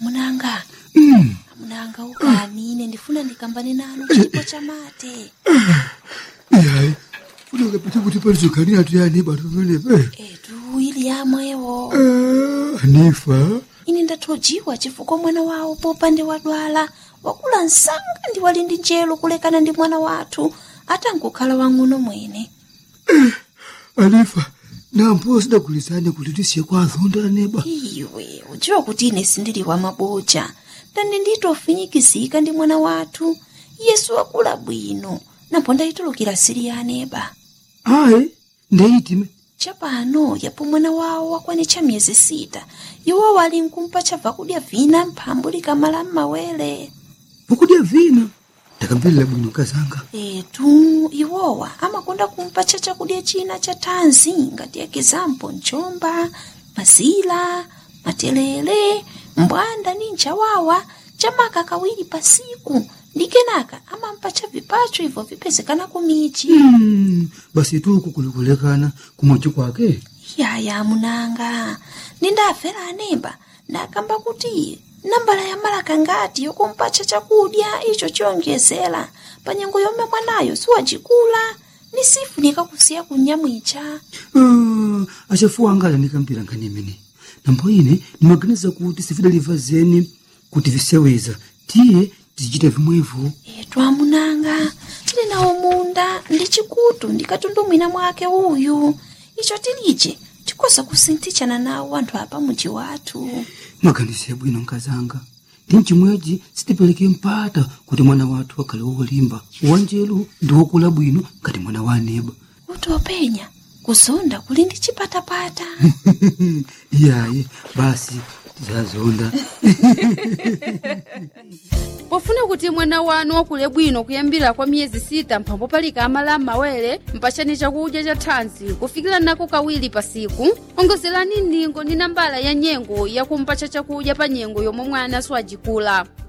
amunanga Mm. amunanga ukani ine ndifuna ndikambane nanu chipo cha mate Yayi. Kuti ukapita kuti palizokanira tuyani batu pamenepe. etu ili yamwewo Ah, Anifa. ine ndathojiwa chifukwa mwana wawo popande wadwala wakula msanga ndi wali ndi njelo kulekana ndi mwana wathu atangokhala wang'ono mwene Anifa. Nampo sidagulizane kuti tisiye kwa azonda neba. iwe udziwa kuti ine sindili wa maboja ndani nditofinyikizika ndi mwana wathu yesu wakula bwino napo ndayitulukira siri ya aneba Ayi. Ndeyitime. chapano yapo mwana wawo wakwanitcha miyezi sita iwo wali nkumpa chabva kudya vina mphambu likamala m'mawere Ukudya vina. Ndakamverera bwino kazanga. etu iwowa amakonda kumpa cha chakudya china cha thanzi ngati ekizampo mchomba mazila matelele mbwanda ni nchawawa chamaka kawiri pasiku ndi kenaka amampa cha vipacho ibvo vipezekana kumichi Mm. Basi tu kukulekulekana kumochi kwake. yaya munanga nindafera anemba ndakamba kuti nambala ya malaka ngati yokumpacha chakudya icho chiyonjezera pa nyengo yomwe mwanayo siwacikula ni sifunika kusiya kunyamwicha Ah, achafuwa anga alanikampira nkhani imene nambo ine ndimaganiza kuti sifidaliva zeni kuti viseweza tiye tizichita vimwevo etu amunanga tili nawo munda ndi chikutu ndikatundumwina mwake uyu icho tilije tikoza kusinthichana nawo anthu apa muji wathu maganizo bwino nkazanga ndi mchimwechi sitipereke mpata kuti mwana wathu akhale wolimba wanjelu ndi wokula bwino ngati mwana wa aneba utopenya kuzonda kuli ndi chipatapata iyaye basi tizazonda pofuna kuti mwana wanu wakule bwino kuyambira kwa miyezi sita mphambo palika amala m'mawere mpachani chakudya cha thanzi kufikira nako kawiri pasiku ongozerani ningo ndi nambala ya nyengo yakumpacha chakudya pa nyengo yomwe mwana siwajikula